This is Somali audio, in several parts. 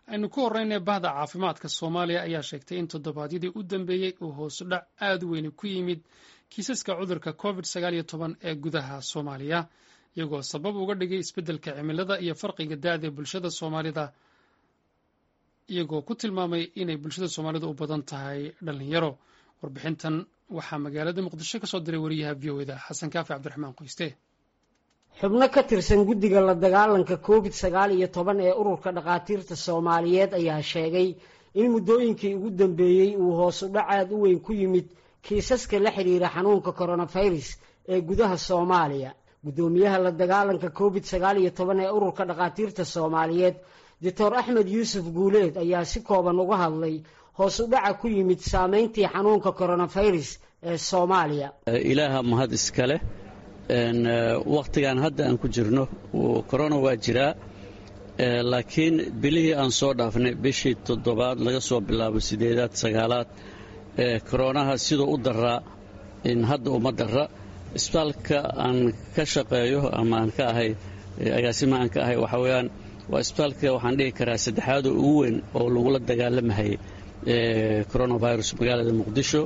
aynu ku horreynay bahda caafimaadka soomaaliya ayaa sheegtay in toddobaadyadii u dambeeyey uu hoosudhac aad u weyni ku yimid kiisaska cudurka covid sagaal iyo toban ee gudaha soomaaliya iyagoo sabab uga dhigay isbeddelka cimilada iyo farqiga da-da bulshada soomaalida iyagoo ku tilmaamay inay bulshada soomaalida u badan tahay dhalinyaro warbixintan waxaa magaalada muqdisho kasoo diray wariyaha v o eda xasan kaafi cabdiraxmaan qoyste xubno ka tirsan guddiga la dagaalanka covid sagaal iyo toban ee ururka dhakhaatiirta soomaaliyeed ayaa sheegay in muddooyinkii ugu dambeeyey uu hoosu dhac aad u weyn ku yimid kiisaska la xidhiira xanuunka koronafirus ee gudaha soomaaliya guddoomiyaha la dagaalanka covid sagaal iyo toban ee ururka dhakhaatiirta soomaaliyeed doctor axmed yuusuf guuleed ayaa si kooban uga hadlay hoos u dhaca ku yimid saameyntii xanuunka koronafirus ee soomaaliya ilaaha mahad iskale wakhtigan hadda aan ku jirno korona waa jiraa laakiin bilihii aan soo dhaafnay bishii toddobaad laga soo bilaabo sideedaad sagaalaad koronaha siduu u daraa hadda uma dara isbitaalka aan ka shaqeeyo ama aan ka ahay agaasima aan ka ahay waxaa weyaan waa isbitaalka waxaan dhihi karaa saddexaada ugu weyn oo lagula dagaalamahayay coronavirus magaalada muqdisho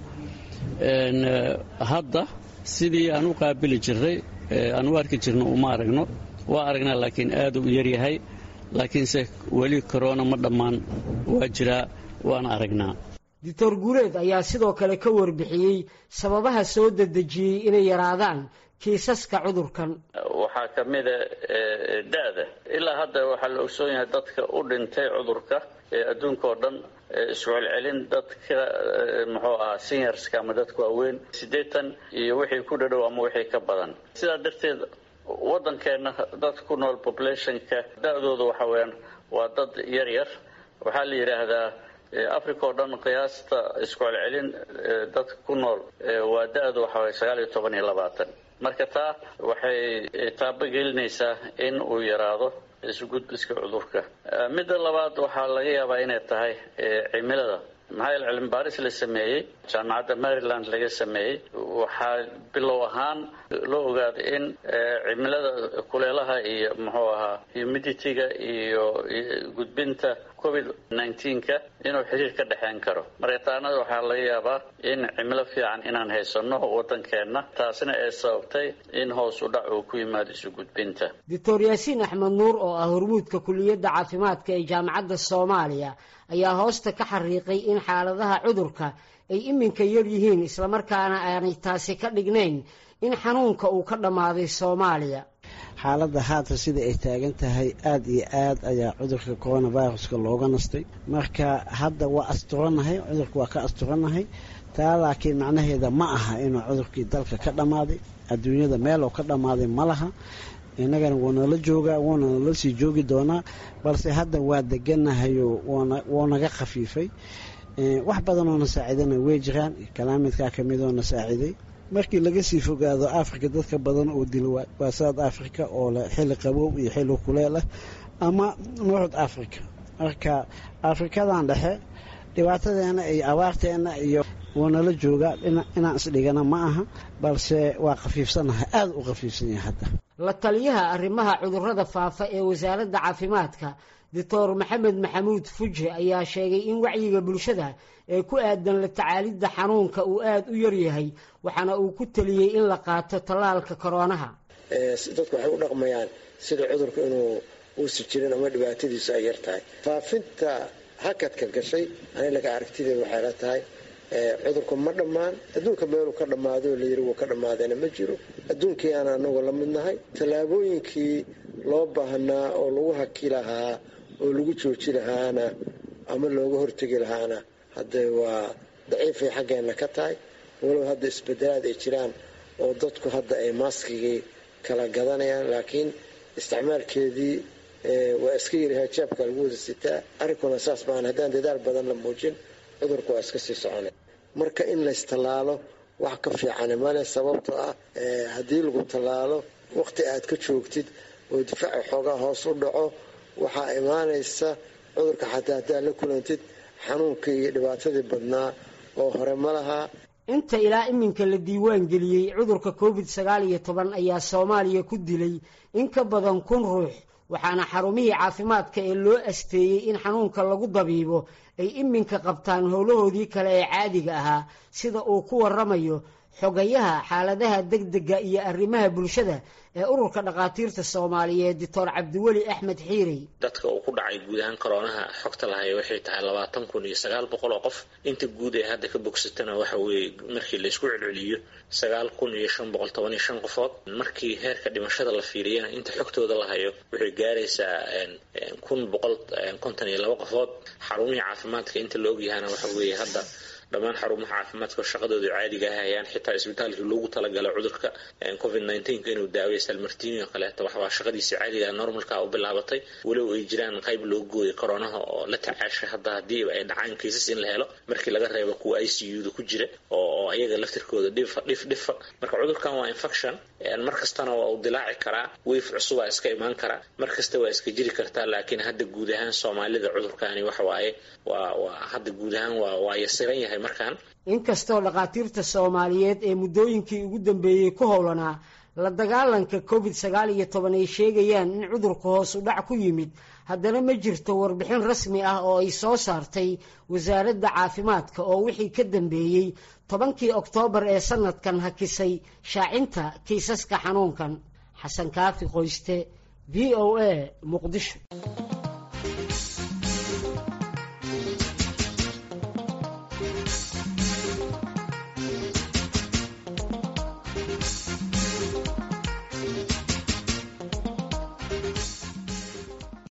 hadda sidii aan u qaabili jirray aan u arki jirno uma aragno waa aragnaa laakiin aad u yaryahay laakiinse weli korona ma dhammaan waa jiraa waan aragnaa doctor guuleed ayaa sidoo kale ka warbixiyey sababaha soo dedejiyey inay yaraadaan kiisaska cudurkan waxaa ka mida da-da ilaa hadda waxaa la ogsoon yahay dadka u dhintay cudurka ee adduunka oo dhan iscelcelin dadka muxuu ahaa seniorska ama dadka waaweyn siddeetan iyo wixii ku dhadhow ama wixii ka badan sidaa darteed waddankeenna dad ku nool populationka da-dooda waxa weyaan waa dad yar yar waxaa la yidhaahdaa africa oo dhan qiyaasta isku celcelin dadka ku nool waa da-du waxa weye sagaal iyo toban iyo labaatan marka taa waxay taabo gelinaysaa in uu yaraado isugudbiska cudurka midda labaad waxaa laga yaabaa inay tahay cimilada maxaa yaele cilmi baaris la sameeyey jaamacadda maryland laga sameeyey waxaa bilow ahaan loo ogaaday in cimilada kuleelaha iyo muxuu ahaa humidity-ga iyo gudbinta covid nneteen-ka inuu xiriir ka dhexeyn karo marka taanada waxaa laga yaabaa in cimilo fiican inaan haysano waddankeenna taasina ay sababtay in hoos u dhac uu ku yimaado isu gudbinta doctor yaasiin axmed nuur oo ah hormuudka kuliyadda caafimaadka ee jaamacadda soomaaliya ayaa hoosta ka xariiqay in xaaladaha cudurka ay iminka yar yihiin islamarkaana aanay taasi ka dhignayn in xanuunka uu ka dhammaaday soomaaliya xaaladda haatan sida ay taagan tahay aada iyo aad ayaa cudurka coronaviruska looga nastay marka hadda waa asturannahay cudurka waa ka asturannahay taa laakiin macnaheeda ma aha inuu cudurkii dalka ka dhammaaday adduunyada meeloo ka dhammaaday ma laha innagana wuu nala joogaa wuuna nala sii joogi doonaa balse hadda waa deganahayo wuu naga khafiifay wax badanoo na saacidana way jiraan kalaamidkaa ka midoo na saaciday markii laga sii fogaado africa dadka badan oo dila waa south africa oo leh xilli qabow iyo xilli kuleel ah ama north africa marka afrikadan dhexe dhibaatadeena iyo abaarteena iyo wuu nala joogaa inaan isdhigana ma aha balse waa khafiifsanahay aada u khafiifsan yahay hadda la taliyaha arrimaha cudurrada faafa ee wasaaradda caafimaadka doctor maxamed maxamuud fuje ayaa sheegay in wacyiga bulshada ee ku aadan la tacaalidda xanuunka uu aada u yaryahay waxaana uu ku taliyey in la qaato tallaalka koroonaha dadku waxay u dhaqmayaan sida cudurka inuu uusi jirin ama dhibaatadiisu ay yar tahay faafinta hakadka gashay anilaga aragtideeda waxay la tahay cudurku ma dhammaan adduunka meeluu ka dhammaado layiri wuu ka dhammaadayna ma jiro adduunkii aan anagu la midnahay tallaabooyinkii loo baahnaa oo lagu haki lahaa oo lagu jooji lahaana ama looga hortegi lahaana hadde waa daciifay xaggeenna ka tahay walow hadda isbedelaad ay jiraan oo dadku hadda ay maaskigii kala gadanayaan laakiin isticmaalkeedii waa iska yaraha jaabka lagu wada sitaa arrinkuna saas maahan haddaan dadaal badan la muujin cudurku waa iska sii soconay marka in laystallaalo wax ka fiicani male sababtoo ah haddii lagu tallaalo waqti aad ka joogtid oo difaaca xoogaa hoos u dhaco waxaa imaanaysa cudurka xataa haddaad la kulantid xanuunkii iyo dhibaatadii badnaa oo hore ma lahaa inta ilaa iminka la diiwaan geliyey cudurka covid sagaal iyo toban ayaa soomaaliya ku dilay in ka badan kun ruux waxaana xarumihii caafimaadka ee loo asteeyey in xanuunka lagu dabiibo ay iminka qabtaan howlahoodii kale ee caadiga ahaa sida uu ku waramayo xogayaha xaaladaha degdega iyo arrimaha bulshada ee ururka dhakhaatiirta soomaaliyeed doctor cabdiweli axmed xiirey dadka uu ku dhacay guud ahaan koroonaha xogta lahayo waxay tahay labaatan kun iyo sagaal boqol oo qof inta guud ee hadda ka bogsatana waxa weeye markii laysku celceliyo sagaal kun iyo shan boqol toban iyo shan qofood markii heerka dhimashada la fiiriyana inta xogtooda la hayo waxay gaaraysaa kun boqol konton iyo laba qofood xarumihii caafimaadka inta la ogyahana waxa weeye hadda dhammaan xarumaha caafimaadka shaqadooda caadiga ah hayaan xitaa isbitaalkii loogu talagalay cudurka covid nneteen-ka inuu daaway salmartini oo kaleeto waxbaa shaqadiisa caadiga normalka u bilaabatay weliba ay jiraan qayb loo gooyay koronaha oo la tacaashay hadda haddii ay dhacaan kiisas in la helo markii laga reebo kuwa i c u da ku jira oo ayaga laftirkooda dhifa dhif dhifa marka cudurkan waa infection mar kastana waa uu dilaaci karaa weyf cusubaa iska imaan karaa mar kasta waa iska jiri kartaa laakiin hadda guud ahaan soomaalida cudurkani waxa waaye waa waa hadda guud ahaan waa waa yasiran yahay markaan inkastoo dhakhaatiirta soomaaliyeed ee muddooyinkii ugu dambeeyey ku howlanaa la dagaalanka covid sagaal iyo toban ay sheegayaan in cudurka hoos u dhac ku yimid haddana ma jirto warbixin rasmi ah oo ay soo saartay wasaaradda caafimaadka oo wixii ka dambeeyey tobankii oktoobar ee sanadkan hakisay shaacinta kiisaska xanuunkan xasan kaafi qoyste v o a muqdisho